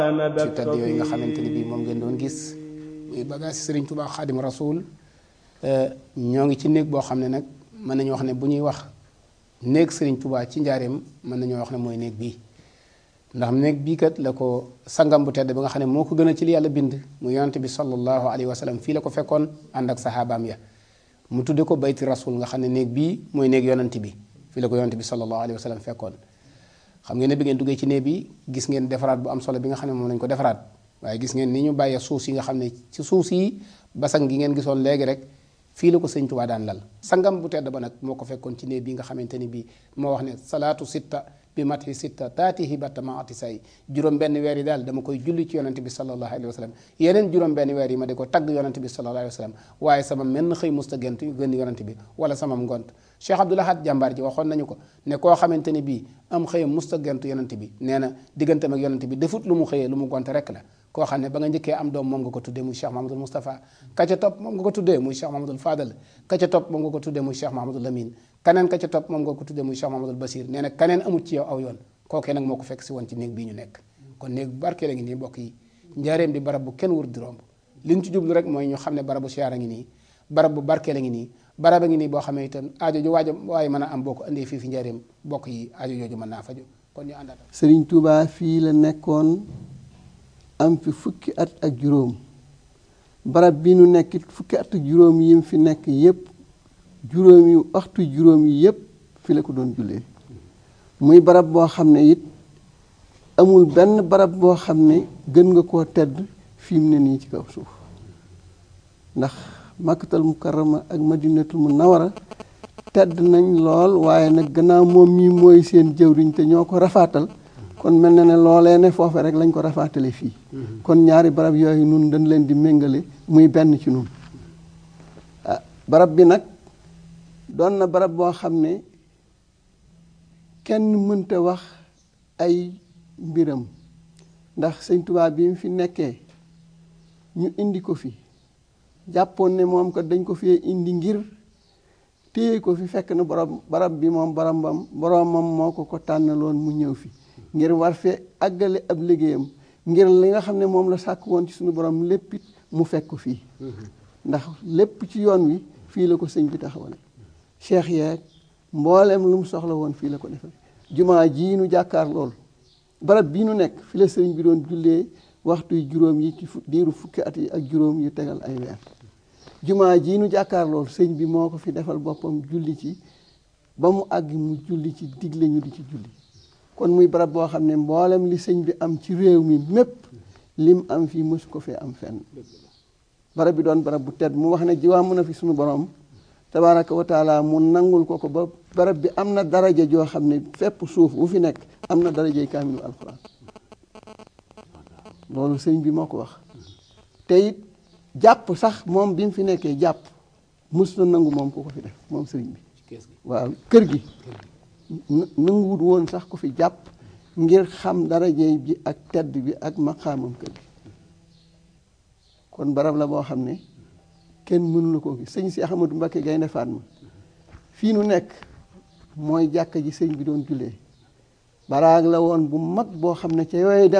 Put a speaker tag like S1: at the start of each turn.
S1: ci tedd yooyu nga xamante ni bii moom ngeen doon gis muy bagage Serigne Touba Xaadim Rasoul ñoo ngi ci néeg boo xam ne nag mën nañu wax ne bu ñuy wax néeg Serigne Touba ci njaareem mën nañoo wax ne mooy néeg bii ndax néeg bii kat la ko sangam bu tedd ba nga xam ne moo ko gën a ci li yàlla bind mu yonante bi sallallahu alayhi wa sallam fii la ko fekkoon ànd ak saxaabaam ya mu tudde ko bayti rasul nga xam ne néeg bii mooy néeg yonante bi fii la ko yonante bi sallallahu alayhi wa sallam fekkoon xam ngeen ne bi ngeen duggee ci néeg bi gis ngeen defaraat bu am solo bi nga xam ne moom lañ ko defaraat waaye gis ngeen ni ñu bàyyee suuf yi nga xam ne ci suuf yi basang gi ngeen gisoon léegi rek fii la ko sëñ Tuubaa daan lal sangam bu tedd ba nag moo ko fekkoon ci néeg bi nga xamante ni bii moo wax ne salaatu sitta bi mati sitta taatihi batta maati say juróom benn weer yi daal dama koy julli ci yonante bi sallallahu alayhi wa sallam yeneen juróom benn weer yi ma di ko tagg yonante bi sallallahu alayhi wa sallam waaye sama menn xëy musta gent yu gën yonante bi wala sama ngont Cheikh Abdoul Ahad jàmbaar ji waxoon nañu ko ne koo xamante ni bii am xëyam musta gentu yonante bi nee na digganteem ak yonante bi defut lu mu xëyee lu mu gont rek la koo xam ne ba nga njëkkee am doom moom nga ko tuddee muy Cheikh Mahamadul Moustapha ka ca topp moom nga ko tuddee muy Cheikh Mahamadul Fadal ka ca topp moom nga ko tuddee muy Cheikh Mahamadul Lamine kaneen ka ca topp moom nga ko tuddee muy Cheikh Mahamadul Basir nee na kaneen amut ci yow aw yoon kookee nag moo ko fekk si woon ci néeg bii ñu nekk kon néeg bu barkee la ngi nii mbokk yi njaareem di barab bu kenn wër di romb li ñu ci jublu rek mooy ñu xam ne barabu siyaara ngi nii barab bu barkee la ngi nii barab a ngi nii boo xamee itam aajo ju waajo waaye mën a am boo ko andee fii fi njaareem bokk yi aajo jooju mën naa faju kon ñu àndaat
S2: Sëriñ Tuubaa fii la nekkoon am fi fukki at ak juróom barab bi nu nekk fukki at ak juróom yi mu fi nekk yépp juróom yi waxtu juróom yi yépp fi la ko doon jullee muy barab boo xam ne it amul benn barab boo xam ne gën nga koo tedd fi mu ne nii ci kaw suuf ndax makkatal mukarrama ak madinatul munawara tedd nañ lool waaye nag gannaaw moom mii mooy seen jëwriñ te ñoo ko rafaatal kon mel na ne loolee ne foofe rek lañ ko rafaatale fii kon ñaari barab yooyu nun dañ leen di méngale muy benn ci nun ah barab bi nag doon na barab boo xam ne kenn mënta wax ay mbiram ndax sëñ Tuubaa bi mu fi nekkee ñu indi ko fi jàppoon ne moom kat dañ ko fee indi ngir téye ko fi fekk na borom barab bi moom boromam boromam moo ko ko tànnaloon mu ñëw fi ngir war fee àggale ab liggéeyam ngir li nga xam ne moom la sàkk woon ci suñu borom lépp it mu fekk ko fii ndax lépp ci yoon wi fii la ko sëñ bi taxawale cheikh yeeg mboolem lu mu soxla woon fii la ko defee jumaa jii nu jàkkaar lool barab bii nu nekk fi la sëriñ bi doon jullee waxtu juróom yi ci diiru fukki at yi ak juróom yu tegal ay weer jumaa jii nu jàkkaar lool sëñ bi moo ko fi defal boppam julli ci ba mu àgg mu julli ci digle ñu di ci julli kon muy barab boo xam ne mboolem li sëñ bi am ci réew mi mépp lim am fii mësu ko fee am fenn barab bi doon barab bu tedd mu wax ne jiwaa mën a fi suñu borom tabaaraka wa taala mu nangul ko ko ba barab bi am na daraja joo xam ne fépp suuf bu fi nekk am na darajay kaamilu alxuraan loolu sëñ bi moo ko wax te it jàpp sax moom bi mu fi nekkee jàpp mus na nangu moom ku ko fi def moom sëriñ bi waaw kër gi nanguwut woon sax ku fi jàpp ngir xam darajey bi ak tedd bi ak maqaamam kër gi kon barab la boo xam ne kenn mënu la koo gis sëñ si Ahmadou Mbacké Gaynde Fatma fii nu nekk mooy jàkka ji sëñ bi doon jullee baraag la woon bu mag boo xam ne ca yooyu dem